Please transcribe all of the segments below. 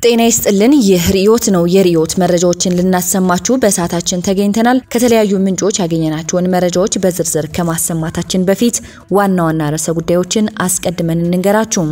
ጤና ይስጥልን። ይህ ርዕዮት ነው። የርዕዮት መረጃዎችን ልናሰማችሁ በሰዓታችን ተገኝተናል። ከተለያዩ ምንጮች ያገኘናቸውን መረጃዎች በዝርዝር ከማሰማታችን በፊት ዋና ዋና ርዕሰ ጉዳዮችን አስቀድመን እንንገራችሁ።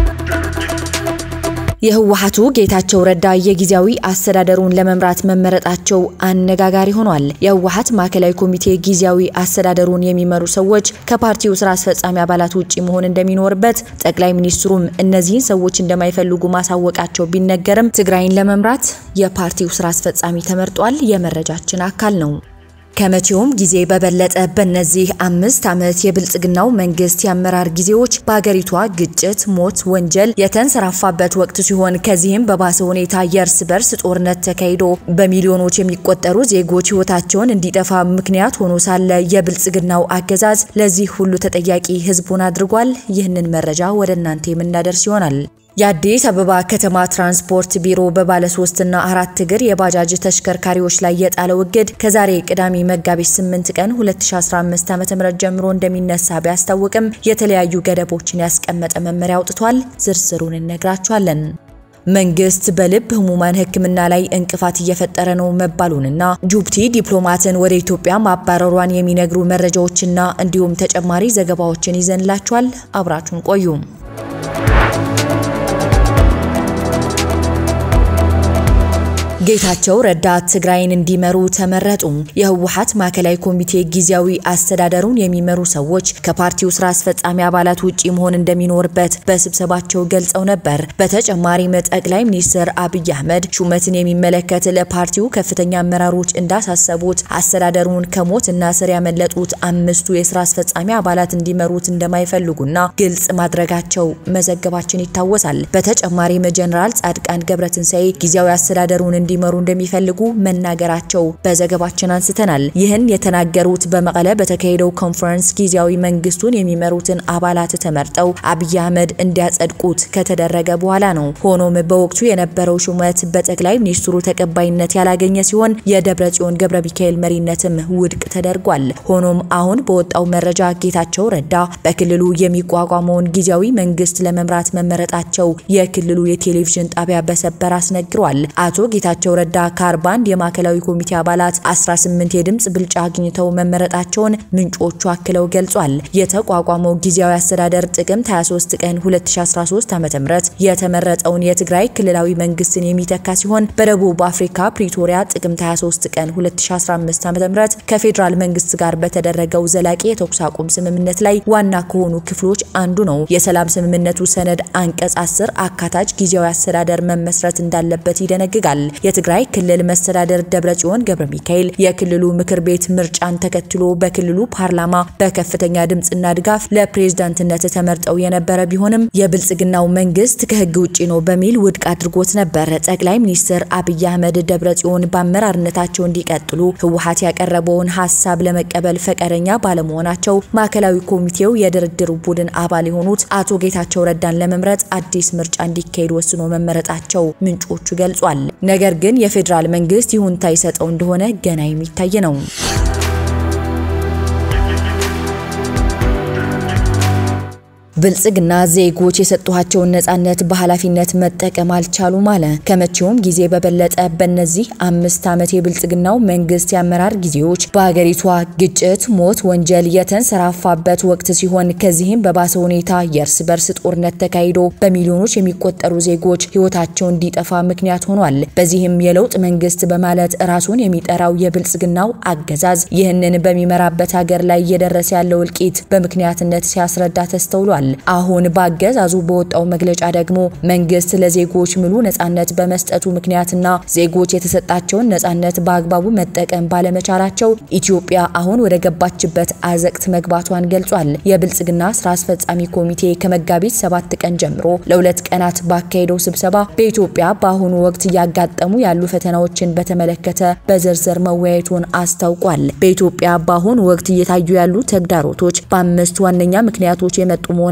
የህወሓቱ ጌታቸው ረዳ የጊዜያዊ አስተዳደሩን ለመምራት መመረጣቸው አነጋጋሪ ሆኗል። የህወሓት ማዕከላዊ ኮሚቴ ጊዜያዊ አስተዳደሩን የሚመሩ ሰዎች ከፓርቲው ስራ አስፈጻሚ አባላት ውጪ መሆን እንደሚኖርበት፣ ጠቅላይ ሚኒስትሩም እነዚህን ሰዎች እንደማይፈልጉ ማሳወቃቸው ቢነገርም ትግራይን ለመምራት የፓርቲው ስራ አስፈጻሚ ተመርጧል። የመረጃችን አካል ነው። ከመቼውም ጊዜ በበለጠ በእነዚህ አምስት ዓመት የብልጽግናው መንግስት የአመራር ጊዜዎች በሀገሪቷ ግጭት፣ ሞት፣ ወንጀል የተንሰራፋበት ወቅት ሲሆን ከዚህም በባሰ ሁኔታ የእርስ በርስ ጦርነት ተካሂዶ በሚሊዮኖች የሚቆጠሩ ዜጎች ህይወታቸውን እንዲጠፋ ምክንያት ሆኖ ሳለ የብልጽግናው አገዛዝ ለዚህ ሁሉ ተጠያቂ ህዝቡን አድርጓል። ይህንን መረጃ ወደ እናንተ የምናደርስ ይሆናል። የአዲስ አበባ ከተማ ትራንስፖርት ቢሮ በባለ ሶስትና አራት እግር የባጃጅ ተሽከርካሪዎች ላይ የጣለው እግድ ከዛሬ ቅዳሜ መጋቢት 8 ቀን 2015 ዓ.ም ጀምሮ እንደሚነሳ ቢያስታውቅም የተለያዩ ገደቦችን ያስቀመጠ መመሪያ አውጥቷል። ዝርዝሩን እነግራችኋለን። መንግስት በልብ ህሙማን ሕክምና ላይ እንቅፋት እየፈጠረ ነው መባሉንና ጅቡቲ ዲፕሎማትን ወደ ኢትዮጵያ ማባረሯን የሚነግሩ መረጃዎችና እንዲሁም ተጨማሪ ዘገባዎችን ይዘንላችኋል። አብራችሁን ቆዩ። ጌታቸው ረዳ ትግራይን እንዲመሩ ተመረጡ። የህወሓት ማዕከላዊ ኮሚቴ ጊዜያዊ አስተዳደሩን የሚመሩ ሰዎች ከፓርቲው ስራ አስፈጻሚ አባላት ውጪ መሆን እንደሚኖርበት በስብሰባቸው ገልጸው ነበር። በተጨማሪም ጠቅላይ ሚኒስትር አብይ አህመድ ሹመትን የሚመለከት ለፓርቲው ከፍተኛ አመራሮች እንዳሳሰቡት አስተዳደሩን ከሞት እና ስር ያመለጡት አምስቱ የስራ አስፈጻሚ አባላት እንዲመሩት እንደማይፈልጉና ግልጽ ማድረጋቸው መዘገባችን ይታወሳል። በተጨማሪም ጀኔራል ጻድቃን ገብረትንሳኤ ጊዜያዊ አስተዳደሩን እንዲመሩ እንደሚፈልጉ መናገራቸው በዘገባችን አንስተናል። ይህን የተናገሩት በመቀለ በተካሄደው ኮንፈረንስ ጊዜያዊ መንግስቱን የሚመሩትን አባላት ተመርጠው አብይ አህመድ እንዲያጸድቁት ከተደረገ በኋላ ነው። ሆኖም በወቅቱ የነበረው ሹመት በጠቅላይ ሚኒስትሩ ተቀባይነት ያላገኘ ሲሆን የደብረ ጽዮን ገብረ ሚካኤል መሪነትም ውድቅ ተደርጓል። ሆኖም አሁን በወጣው መረጃ ጌታቸው ረዳ በክልሉ የሚቋቋመውን ጊዜያዊ መንግስት ለመምራት መመረጣቸው የክልሉ የቴሌቪዥን ጣቢያ በሰበር አስነግሯል። አቶ ጌታቸው ጌታቸው ረዳ ከ41 የማዕከላዊ ኮሚቴ አባላት 18 የድምጽ ብልጫ አግኝተው መመረጣቸውን ምንጮቹ አክለው ገልጿል። የተቋቋመው ጊዜያዊ አስተዳደር ጥቅምት 23 ቀን 2013 ዓ.ም የተመረጠውን የትግራይ ክልላዊ መንግስትን የሚተካ ሲሆን በደቡብ አፍሪካ ፕሪቶሪያ ጥቅምት 23 ቀን 2015 ዓ.ም ከፌዴራል መንግስት ጋር በተደረገው ዘላቂ የተኩስ አቁም ስምምነት ላይ ዋና ከሆኑ ክፍሎች አንዱ ነው። የሰላም ስምምነቱ ሰነድ አንቀጽ 10 አካታች ጊዜያዊ አስተዳደር መመስረት እንዳለበት ይደነግጋል። የትግራይ ክልል መስተዳደር ደብረጽዮን ገብረ ሚካኤል የክልሉ ምክር ቤት ምርጫን ተከትሎ በክልሉ ፓርላማ በከፍተኛ ድምፅና ድጋፍ ለፕሬዝዳንትነት ተመርጠው የነበረ ቢሆንም የብልጽግናው መንግስት ከህግ ውጪ ነው በሚል ውድቅ አድርጎት ነበር። ጠቅላይ ሚኒስትር አብይ አህመድ ደብረጽዮን በአመራርነታቸው እንዲቀጥሉ ህወሓት ያቀረበውን ሀሳብ ለመቀበል ፈቃደኛ ባለመሆናቸው ማዕከላዊ ኮሚቴው የድርድር ቡድን አባል የሆኑት አቶ ጌታቸው ረዳን ለመምረጥ አዲስ ምርጫ እንዲካሄድ ወስኖ መመረጣቸው ምንጮቹ ገልጿል። ነገር ግን የፌዴራል መንግስት ይሁንታ ይሰጠው እንደሆነ ገና የሚታይ ነው። ብልጽግና ዜጎች የሰጧቸውን ነጻነት በኃላፊነት መጠቀም አልቻሉም አለ። ከመቼውም ጊዜ በበለጠ በእነዚህ አምስት ዓመት የብልጽግናው መንግስት የአመራር ጊዜዎች በሀገሪቷ ግጭት፣ ሞት፣ ወንጀል የተንሰራፋበት ወቅት ሲሆን ከዚህም በባሰ ሁኔታ የእርስ በርስ ጦርነት ተካሂዶ በሚሊዮኖች የሚቆጠሩ ዜጎች ህይወታቸው እንዲጠፋ ምክንያት ሆኗል። በዚህም የለውጥ መንግስት በማለት ራሱን የሚጠራው የብልጽግናው አገዛዝ ይህንን በሚመራበት ሀገር ላይ እየደረሰ ያለው እልቂት በምክንያትነት ሲያስረዳ ተስተውሏል። አሁን በአገዛዙ በወጣው መግለጫ ደግሞ መንግስት ለዜጎች ሙሉ ነጻነት በመስጠቱ ምክንያትና ዜጎች የተሰጣቸውን ነጻነት በአግባቡ መጠቀም ባለመቻላቸው ኢትዮጵያ አሁን ወደ ገባችበት አዘቅት መግባቷን ገልጿል። የብልጽግና ስራ አስፈጻሚ ኮሚቴ ከመጋቢት ሰባት ቀን ጀምሮ ለሁለት ቀናት ባካሄደው ስብሰባ በኢትዮጵያ በአሁኑ ወቅት እያጋጠሙ ያሉ ፈተናዎችን በተመለከተ በዝርዝር መወያየቱን አስታውቋል። በኢትዮጵያ በአሁኑ ወቅት እየታዩ ያሉ ተግዳሮቶች በአምስት ዋነኛ ምክንያቶች የመጡ መሆናቸው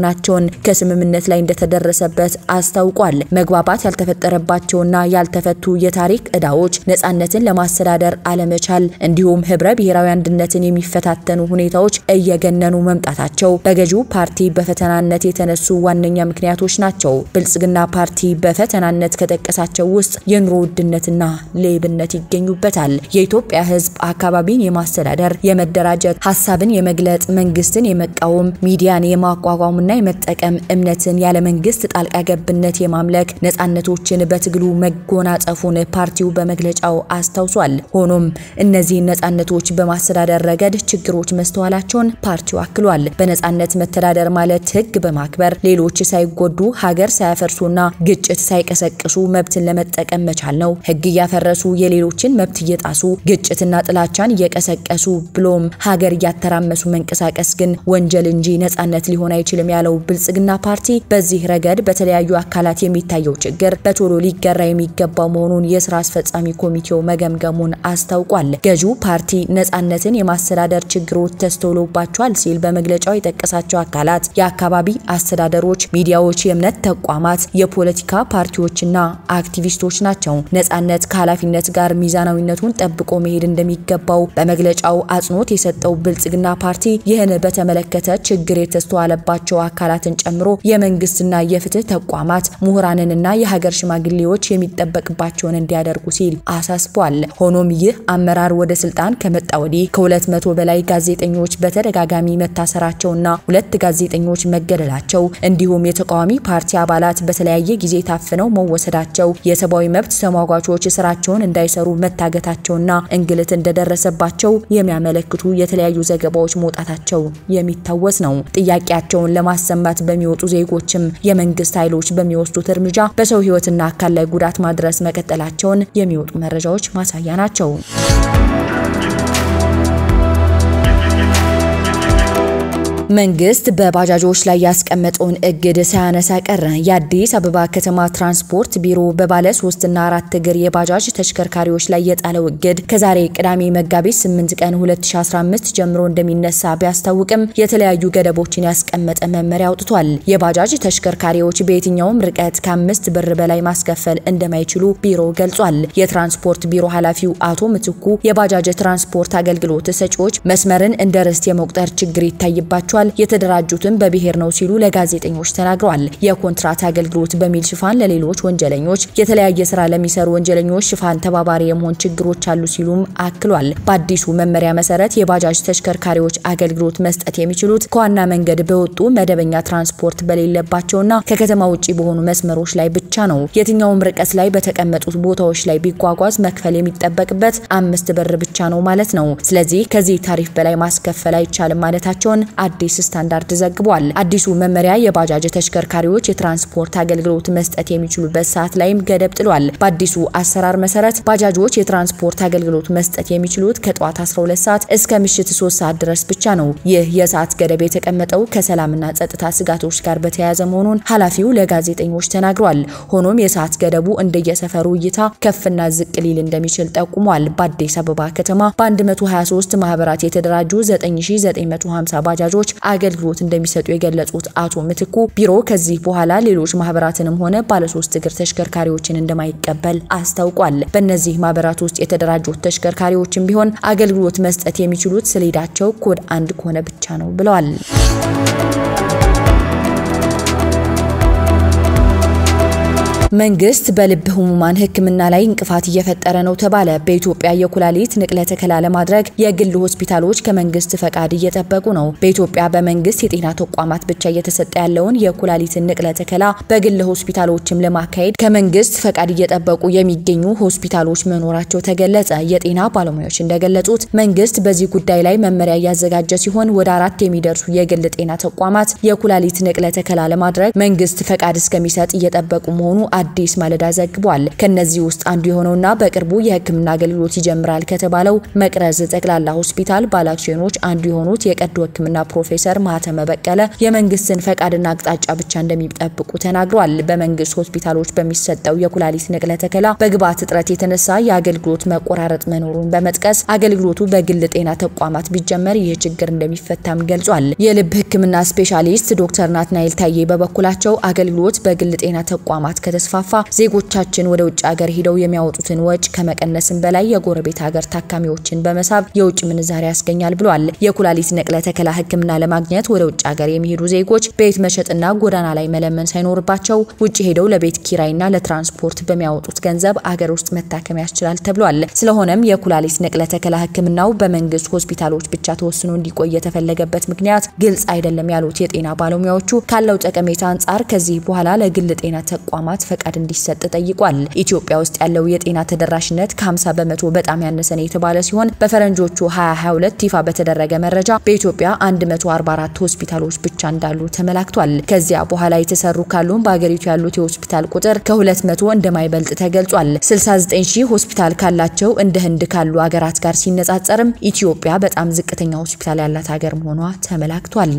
መሆናቸውን ከስምምነት ላይ እንደተደረሰበት አስታውቋል። መግባባት ያልተፈጠረባቸውና ያልተፈቱ የታሪክ ዕዳዎች፣ ነጻነትን ለማስተዳደር አለመቻል እንዲሁም ህብረ ብሔራዊ አንድነትን የሚፈታተኑ ሁኔታዎች እየገነኑ መምጣታቸው በገዢው ፓርቲ በፈተናነት የተነሱ ዋነኛ ምክንያቶች ናቸው። ብልጽግና ፓርቲ በፈተናነት ከጠቀሳቸው ውስጥ የኑሮ ውድነትና ሌብነት ይገኙበታል። የኢትዮጵያ ህዝብ አካባቢን የማስተዳደር የመደራጀት፣ ሀሳብን የመግለጥ፣ መንግስትን የመቃወም፣ ሚዲያን የማቋቋምና የመጠቀም፣ እምነትን ያለ መንግስት ጣልቃ ገብነት የማምለክ ነጻነቶችን በትግሉ መጎናጸፉን ፓርቲው በመግለጫው አስታውሷል። ሆኖም እነዚህን ነጻነቶች በማስተዳደር ረገድ ችግሮች መስተዋላቸውን ፓርቲው አክሏል። በነጻነት መተዳደር ማለት ህግ በማክበር ሌሎች ሳይጎዱ ሀገር ሳያፈርሱና ግጭት ሳይቀሰቅሱ መብትን ለመጠቀም መቻል ነው። ህግ እያፈረሱ የሌሎችን መብት እየጣሱ ግጭትና ጥላቻን እየቀሰቀሱ ብሎም ሀገር እያተራመሱ መንቀሳቀስ ግን ወንጀል እንጂ ነጻነት ሊሆን አይችልም ያለው ብልጽግና ፓርቲ በዚህ ረገድ በተለያዩ አካላት የሚታየው ችግር በቶሎ ሊገራ የሚገባው መሆኑን የስራ አስፈጻሚ ኮሚቴው መገምገሙን አስታውቋል። ገዢው ፓርቲ ነጻነትን የማስተዳደር ችግሮች ተስተውሎባቸዋል ሲል በመግለጫው የጠቀሳቸው አካላት የአካባቢ አስተዳደሮች፣ ሚዲያዎች፣ የእምነት ተቋማት፣ የፖለቲካ ፓርቲዎችና አክቲቪስቶች ናቸው። ነጻነት ከኃላፊነት ጋር ሚዛናዊነቱን ጠብቆ መሄድ እንደሚገባው በመግለጫው አጽንኦት የሰጠው ብልጽግና ፓርቲ ይህን በተመለከተ ችግር የተስተዋለባቸው አካላትን ጨምሮ የመንግስትና የፍትህ ተቋማት ምሁራንንና የሀገር ሽማግሌዎች የሚጠበቅባቸውን እንዲያደርጉ ሲል አሳስቧል። ሆኖም ይህ አመራር ወደ ስልጣን ከመጣ ወዲህ ከሁለት መቶ በላይ ጋዜጠኞች በተደጋጋሚ መታሰራቸውና ሁለት ጋዜጠኞች መገደላቸው እንዲሁም የተቃዋሚ ፓርቲ አባላት በተለያየ ጊዜ ታፍነው መወሰዳቸው የሰብአዊ መብት ተሟጋቾች ስራቸውን እንዳይሰሩ መታገታቸውና እንግልት እንደደረሰባቸው የሚያመለክቱ የተለያዩ ዘገባዎች መውጣታቸው የሚታወስ ነው። ጥያቄያቸውን ለማሰማት በሚወጡ ዜጎችም የመንግስት ኃይሎች በሚወስዱት እርምጃ በሰው ህይወትና አካል ላይ ጉዳት ማድረስ መቀጠላቸውን የሚወጡ መረጃዎች ማሳያ ናቸው። መንግስት በባጃጆች ላይ ያስቀመጠውን እግድ ሳያነሳ ቀረ። የአዲስ አበባ ከተማ ትራንስፖርት ቢሮ በባለ ሶስትና አራት እግር የባጃጅ ተሽከርካሪዎች ላይ የጣለው እግድ ከዛሬ ቅዳሜ መጋቢት 8 ቀን 2015 ጀምሮ እንደሚነሳ ቢያስታውቅም የተለያዩ ገደቦችን ያስቀመጠ መመሪያ አውጥቷል። የባጃጅ ተሽከርካሪዎች በየትኛውም ርቀት ከአምስት ብር በላይ ማስከፈል እንደማይችሉ ቢሮ ገልጿል። የትራንስፖርት ቢሮ ኃላፊው አቶ ምትኩ የባጃጅ ትራንስፖርት አገልግሎት ሰጪዎች መስመርን እንደ ርስት የመቁጠር ችግር ይታይባቸዋል የተደራጁትን በብሔር ነው ሲሉ ለጋዜጠኞች ተናግረዋል። የኮንትራት አገልግሎት በሚል ሽፋን ለሌሎች ወንጀለኞች፣ የተለያየ ስራ ለሚሰሩ ወንጀለኞች ሽፋን ተባባሪ የመሆን ችግሮች አሉ ሲሉም አክሏል። በአዲሱ መመሪያ መሰረት የባጃጅ ተሽከርካሪዎች አገልግሎት መስጠት የሚችሉት ከዋና መንገድ በወጡ መደበኛ ትራንስፖርት በሌለባቸውና ከከተማ ውጭ በሆኑ መስመሮች ላይ ብቻ ነው። የትኛውም ርቀት ላይ በተቀመጡት ቦታዎች ላይ ቢጓጓዝ መክፈል የሚጠበቅበት አምስት ብር ብቻ ነው ማለት ነው። ስለዚህ ከዚህ ታሪፍ በላይ ማስከፈል አይቻልም ማለታቸውን አዲስ ስታንዳርድ ዘግቧል። አዲሱ መመሪያ የባጃጅ ተሽከርካሪዎች የትራንስፖርት አገልግሎት መስጠት የሚችሉበት ሰዓት ላይም ገደብ ጥሏል። በአዲሱ አሰራር መሰረት ባጃጆች የትራንስፖርት አገልግሎት መስጠት የሚችሉት ከጠዋት 12 ሰዓት እስከ ምሽት 3 ሰዓት ድረስ ብቻ ነው። ይህ የሰዓት ገደብ የተቀመጠው ከሰላምና ጸጥታ ስጋቶች ጋር በተያያዘ መሆኑን ኃላፊው ለጋዜጠኞች ተናግሯል። ሆኖም የሰዓት ገደቡ እንደየሰፈሩ እይታ ከፍና ዝቅ ሊል እንደሚችል ጠቁሟል። በአዲስ አበባ ከተማ በ123 ማህበራት የተደራጁ 9950 ባጃጆች አገልግሎት እንደሚሰጡ የገለጹት አቶ ምትኩ ቢሮ ከዚህ በኋላ ሌሎች ማህበራትንም ሆነ ባለሶስት እግር ተሽከርካሪዎችን እንደማይቀበል አስታውቋል። በእነዚህ ማህበራት ውስጥ የተደራጁት ተሽከርካሪዎችም ቢሆን አገልግሎት መስጠት የሚችሉት ሰሌዳቸው ኮድ አንድ ከሆነ ብቻ ነው ብለዋል። መንግስት በልብ ህሙማን ሕክምና ላይ እንቅፋት እየፈጠረ ነው ተባለ። በኢትዮጵያ የኩላሊት ንቅለ ተከላ ለማድረግ የግል ሆስፒታሎች ከመንግስት ፈቃድ እየጠበቁ ነው። በኢትዮጵያ በመንግስት የጤና ተቋማት ብቻ እየተሰጠ ያለውን የኩላሊትን ንቅለ ተከላ በግል ሆስፒታሎችም ለማካሄድ ከመንግስት ፈቃድ እየጠበቁ የሚገኙ ሆስፒታሎች መኖራቸው ተገለጸ። የጤና ባለሙያዎች እንደገለጹት መንግስት በዚህ ጉዳይ ላይ መመሪያ እያዘጋጀ ሲሆን ወደ አራት የሚደርሱ የግል ጤና ተቋማት የኩላሊት ንቅለ ተከላ ለማድረግ መንግስት ፈቃድ እስከሚሰጥ እየጠበቁ መሆኑ አዲስ ማለዳ ዘግቧል። ከነዚህ ውስጥ አንዱ የሆነውና በቅርቡ የሕክምና አገልግሎት ይጀምራል ከተባለው መቅረዝ ጠቅላላ ሆስፒታል ባለአክሲዮኖች አንዱ የሆኑት የቀዶ ሕክምና ፕሮፌሰር ማህተመ በቀለ የመንግስትን ፈቃድና አቅጣጫ ብቻ እንደሚጠብቁ ተናግረዋል። በመንግስት ሆስፒታሎች በሚሰጠው የኩላሊት ንቅለ ተከላ በግብዓት እጥረት የተነሳ የአገልግሎት መቆራረጥ መኖሩን በመጥቀስ አገልግሎቱ በግል ጤና ተቋማት ቢጀመር ይህ ችግር እንደሚፈታም ገልጿል። የልብ ህክምና ስፔሻሊስት ዶክተር ናትናኤል ታዬ በበኩላቸው አገልግሎት በግል ጤና ተቋማት ከተስፋፋ ዜጎቻችን ወደ ውጭ ሀገር ሂደው የሚያወጡትን ወጪ ከመቀነስም በላይ የጎረቤት ሀገር ታካሚዎችን በመሳብ የውጭ ምንዛሪ ያስገኛል ብሏል። የኩላሊት ንቅለ ተከላ ህክምና ለማግኘት ወደ ውጭ ሀገር የሚሄዱ ዜጎች ቤት መሸጥና ጎዳና ላይ መለመን ሳይኖርባቸው ውጭ ሄደው ለቤት ኪራይና ለትራንስፖርት በሚያወጡት ገንዘብ አገር ውስጥ መታከም ያስችላል ተብሏል። ስለሆነም የኩላሊት ንቅለ ተከላ ህክምናው በመንግስት ሆስፒታሎች ብቻ ተወስኖ እንዲቆይ የተፈለገበት ምክንያት ግልጽ አይደለም ያሉት የጤና ባለሙያዎቹ ካለው ጠቀሜታ አንጻር ከዚህ በኋላ ለግል ጤና ተቋማት ፈቃድ እንዲሰጥ ጠይቋል። ኢትዮጵያ ውስጥ ያለው የጤና ተደራሽነት ከ50 በመቶ በጣም ያነሰ ነው የተባለ ሲሆን በፈረንጆቹ 2022 ይፋ በተደረገ መረጃ በኢትዮጵያ 144 ሆስፒታሎች ብቻ እንዳሉ ተመላክቷል። ከዚያ በኋላ የተሰሩ ካሉም በሀገሪቱ ያሉት የሆስፒታል ቁጥር ከ200 እንደማይበልጥ ተገልጿል። 69 ሺህ ሆስፒታል ካላቸው እንደ ህንድ ካሉ ሀገራት ጋር ሲነጻጸርም ኢትዮጵያ በጣም ዝቅተኛ ሆስፒታል ያላት ሀገር መሆኗ ተመላክቷል።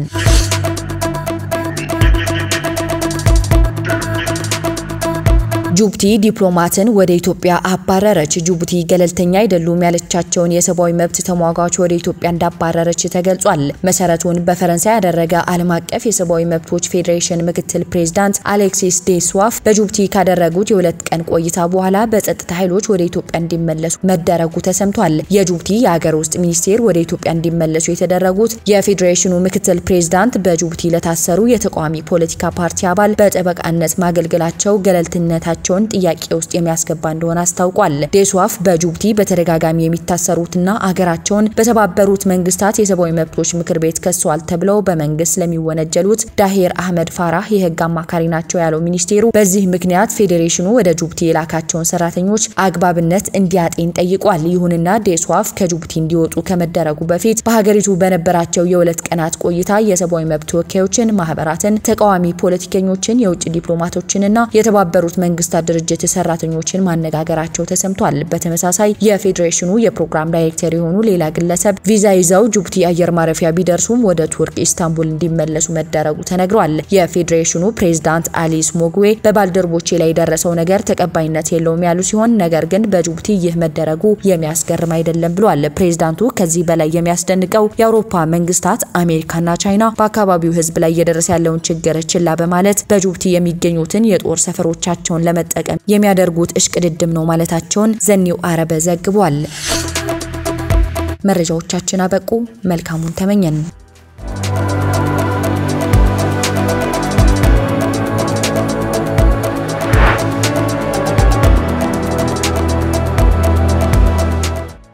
ጅቡቲ ዲፕሎማትን ወደ ኢትዮጵያ አባረረች። ጅቡቲ ገለልተኛ አይደሉም ያለቻቸውን የሰብአዊ መብት ተሟጋች ወደ ኢትዮጵያ እንዳባረረች ተገልጿል። መሰረቱን በፈረንሳይ ያደረገ ዓለም አቀፍ የሰብአዊ መብቶች ፌዴሬሽን ምክትል ፕሬዚዳንት አሌክሲስ ዴስዋፍ በጅቡቲ ካደረጉት የሁለት ቀን ቆይታ በኋላ በጸጥታ ኃይሎች ወደ ኢትዮጵያ እንዲመለሱ መደረጉ ተሰምቷል። የጅቡቲ የሀገር ውስጥ ሚኒስቴር ወደ ኢትዮጵያ እንዲመለሱ የተደረጉት የፌዴሬሽኑ ምክትል ፕሬዚዳንት በጅቡቲ ለታሰሩ የተቃዋሚ ፖለቲካ ፓርቲ አባል በጠበቃነት ማገልገላቸው ገለልተኝነታቸው ቸውን ጥያቄ ውስጥ የሚያስገባ እንደሆነ አስታውቋል። ዴስዋፍ በጅቡቲ በተደጋጋሚ የሚታሰሩትና አገራቸውን በተባበሩት መንግስታት የሰብአዊ መብቶች ምክር ቤት ከሰዋል ተብለው በመንግስት ለሚወነጀሉት ዳሄር አህመድ ፋራህ የህግ አማካሪ ናቸው ያለው ሚኒስቴሩ በዚህ ምክንያት ፌዴሬሽኑ ወደ ጅቡቲ የላካቸውን ሰራተኞች አግባብነት እንዲያጤን ጠይቋል። ይሁንና ዴስዋፍ ከጅቡቲ እንዲወጡ ከመደረጉ በፊት በሀገሪቱ በነበራቸው የሁለት ቀናት ቆይታ የሰብአዊ መብት ተወካዮችን፣ ማህበራትን፣ ተቃዋሚ ፖለቲከኞችን፣ የውጭ ዲፕሎማቶችንና የተባበሩት መንግስታት ድርጅት ሰራተኞችን ማነጋገራቸው ተሰምቷል። በተመሳሳይ የፌዴሬሽኑ የፕሮግራም ዳይሬክተር የሆኑ ሌላ ግለሰብ ቪዛ ይዘው ጅቡቲ አየር ማረፊያ ቢደርሱም ወደ ቱርክ ኢስታንቡል እንዲመለሱ መደረጉ ተነግሯል። የፌዴሬሽኑ ፕሬዝዳንት አሊስ ሞግዌ በባልደረቦቼ ላይ የደረሰው ነገር ተቀባይነት የለውም ያሉ ሲሆን ነገር ግን በጅቡቲ ይህ መደረጉ የሚያስገርም አይደለም ብሏል። ፕሬዝዳንቱ ከዚህ በላይ የሚያስደንቀው የአውሮፓ መንግስታት አሜሪካና ቻይና በአካባቢው ህዝብ ላይ እየደረሰ ያለውን ችግር ችላ በማለት በጅቡቲ የሚገኙትን የጦር ሰፈሮቻቸውን ለመጠቀም የሚያደርጉት እሽቅድድም ነው ማለታቸውን ዘኒው አረበ ዘግቧል። መረጃዎቻችን አበቁ። መልካሙን ተመኘን።